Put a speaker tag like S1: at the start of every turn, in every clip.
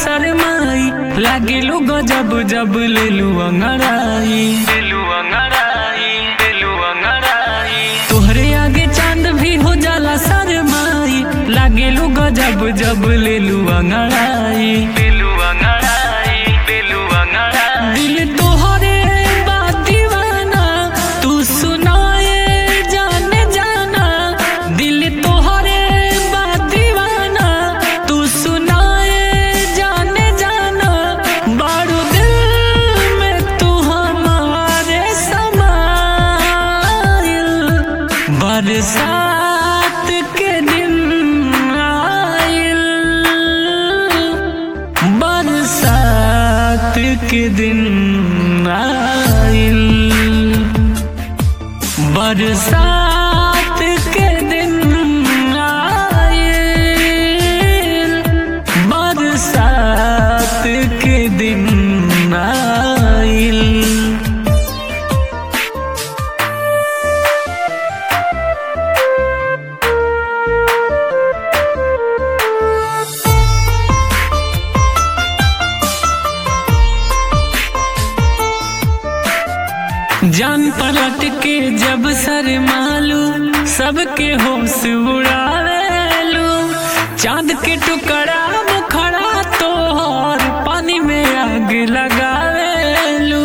S1: शरमाई लागेलू गजब जब लेलू अंगड़ाई लेलू अंगड़ाई लेलू अंगड़ाई तोहरे आगे चांद भी हो जाला शरमाई लागेलू गजब जब लेलू अंगड़ाई लेलू अंगड़ाई लेलू अंगड़ाई दिल तोहरे बा दीवाना तू सुनाए जाने जाना दिल तोहरे बा दीवाना तू सुनाए जाने जाना बारू दिल में तू हमारे समाइल बरसात के दिन आइल बरसात के दिन आइल बरसात के दिन आइल बरसात के दिन आइल जान पलट के जब सर मालू सबके होश उड़ावेलू चांद के टुकड़ा मुखड़ा तोहर पानी में आग लगावेलू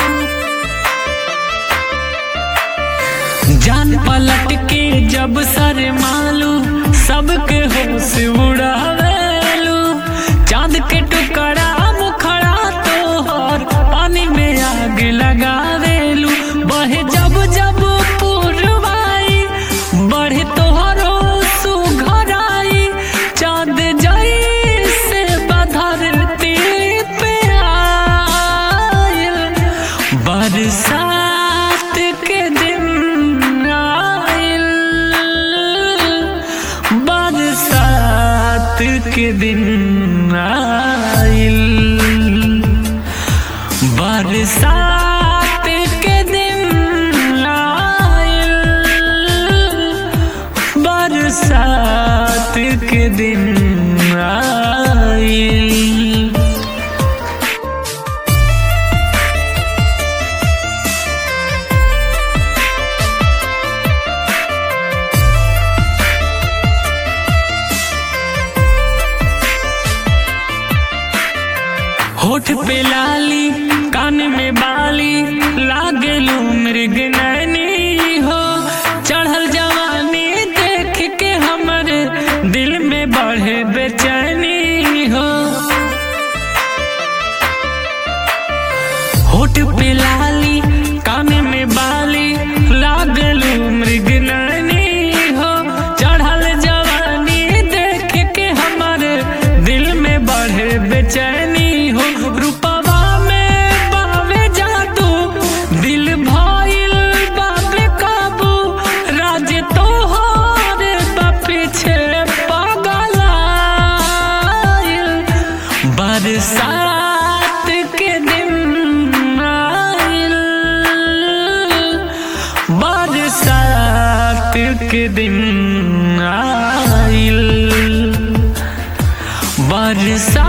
S1: जान पलट के जब सर मालू सबके होश उड़ावेलू चांद के टुकड़ा मुखड़ा तोहर पानी में आग लगावेलू बहे जब जब पुरवाई बढ़े तोहरो सुघराई चांद जई से बधरती पे आइल बरसात के दिन आइल बरसात के दिन आइल बरसात के दिन आइल बरसात के दिन आइल होठ पे लाली कान में बाली लागेलू मृग नैनी हो चढ़ल जवानी देख के हमर दिल में बढ़े बेचैनी हो होठ पे लाली कान में बाली लागलू मृग नैनी हो चढ़ल जवानी देख के हमर दिल में बढ़े बेचैनी हो रूपवा में बावे जादू दिल भइल बाबे काबू राज तोहर बा पीछे पागल आइल बरसात के दिन आइल बरसात के दिन आइल बरसात